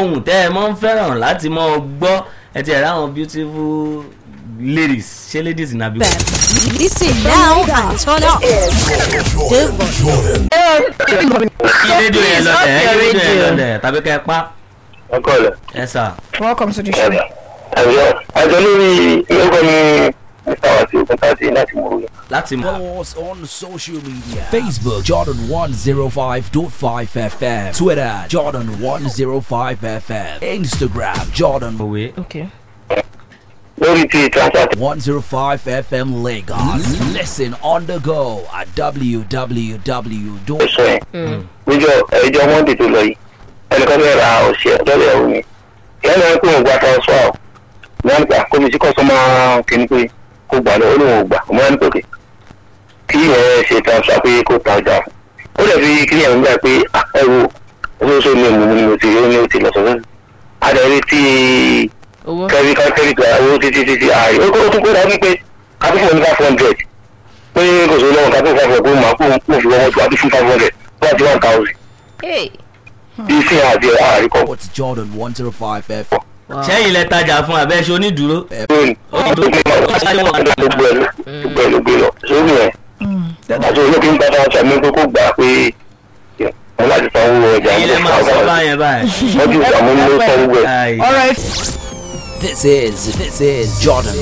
ohun tẹ́ ẹ mọ́ ń fẹ́ràn láti mọ́ ọ gbọ́ ẹ ti ẹ̀ ráwọn beautiful ladies ṣé ladies nàbí. Listen now and turn up. The volume. kí rédíò yẹn lọ tẹ̀ ẹ́ kí rédíò yẹn lọ tẹ̀ tàbí kẹ́ ẹ pa ọkọ rẹ ẹ sà. Welcome to the show. ẹ̀rọ àjọ lórí ìlọ́gbọ̀n ní mr wasi òkúntàtì láti mú un. láti mọ̀. Follow us on social media Facebook Jordan 105.5 FM Twitter Jordan 105 FM Instagram Jordan òwe. Okay. lórí ti transact 105 FM Lagos. Listen on the go at www. ẹ̀sọ́ yẹn níjọ ẹjọ́ monday tó lọ yìí ẹnìkan tó ra ọ̀sẹ̀ ọ̀dọ́lẹ̀ ẹ̀rù mi ìyá náà pé òun gba transfer ọ̀ ní wọn gbà kó mi sí kọ́sọ́mà kìíní pé kó gbà lọ ó lóun ò gbà ọmọ ẹni pòkè kí ẹ ṣe transfer pé kó ta ọjà ó lè fi kí ẹ̀ ń gbà pé ah, ẹ wo oṣooṣù ni mo ni mo ti rí mo ti lọ sọ́dọ̀ adẹ̀rí tí Owó. kẹ́rí kan kẹ́rí gba owó títí títí ààyè ó kó tún kó dání pé kápẹ́fọ́ ní five hundred pé kò sí lọ́wọ́ kápẹ́fọ́ five hundred pé màá kó kó fi wọ́n tó àbí fún five hundred wọ́n ti one thousand Hey. bí sí àti àríkọ́ What's Jordan 105 FM? sẹ́yìn lẹ tajà fún abẹ́ṣe onídùúró. lónìí gbogbo ẹ̀ ló gbogbo ẹ̀ ló gbé lọ sórí ẹ̀ àti olókè ń gbàdá ọ̀sẹ̀ mi pé kó gbà pé wọ́n láti sanwó ọjà ẹ̀yin lẹ máa sọ báyẹn báyìí. wọ́n ti ìgbà mú ní sanwó ẹ̀. Ai. All right. This is this is Jordan